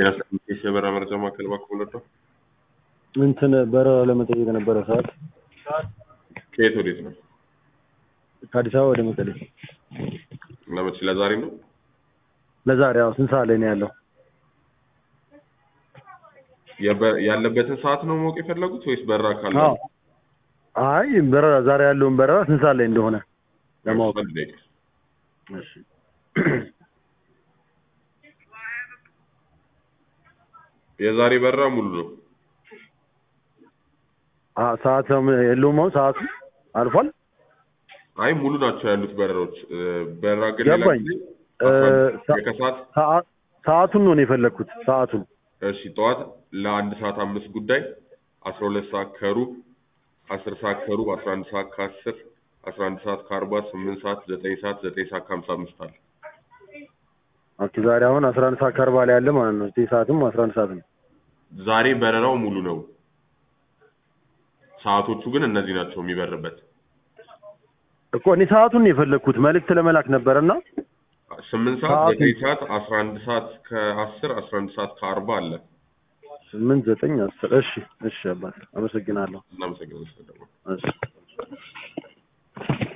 ጤና የበረራ መረጃ ማዕከል እባክዎ ልርዳው? እንትን በረራ ለመጠየቅ ነበረ ሰዓት ከየት ወዴት ነው? ከአዲስ አበባ ወደ መቀሌ ለመቼ ለዛሬ ነው? ለዛሬ አዎ ስንት ሰዓት ላይ ነው ያለው? የበ- ያለበትን ሰዓት ነው ማወቅ የፈለጉት ወይስ በረራ ካለ? አዎ አይ በረራ ዛሬ ያለውን በረራ ስንት ሰዓት ላይ እንደሆነ ለማወቅ አንድ ደቂቃ። እሺ የዛሬ በረራ ሙሉ ነው። አ ሰዓት የለውም አሁን ሰዓቱ አልፏል አይ ሙሉ ናቸው ያሉት በረራዎች። እ፣ በረራ ግን ሌላ ገባኝ። ጊዜ እ፣ አስራ አንድ የከሰዓት ሰዓ- ሰዓቱን ነው እኔ የፈለግኩት ሰዓቱን እሺ ጠዋት ለአንድ ሰዓት አምስት ጉዳይ አስራ ሁለት ሰዓት ከሩብ አስር ሰዓት ከሩብ አስራ አንድ ሰዓት ከአስር አስራ አንድ ሰዓት ከአርባ ስምንት ሰዓት ዘጠኝ ሰዓት ዘጠኝ ሰዓት ከሀምሳ አምስት አለ። ኦኬ ዛሬ አሁን አስራ አንድ ሰዓት ከአርባ ላይ ያለ ማለት ነው ዘጠኝ ሰዓትም አስራ አንድ ሰዓት ነው ዛሬ በረራው ሙሉ ነው። ሰዓቶቹ ግን እነዚህ ናቸው የሚበርበት እኮ እኔ ሰዓቱን ነው የፈለግኩት መልእክት ለመላክ ነበረና ስምንት ሰዓት ሰዓቱ- ዘጠኝ ሰዓት አስራ አንድ ሰዓት ከአስር አስራ አንድ ሰዓት ከአርባ አለ። ስምንት ዘጠኝ አስር እሺ እሺ አባት አመሰግናለሁ እናመሰግናለን። ስለደወሉ። እሺ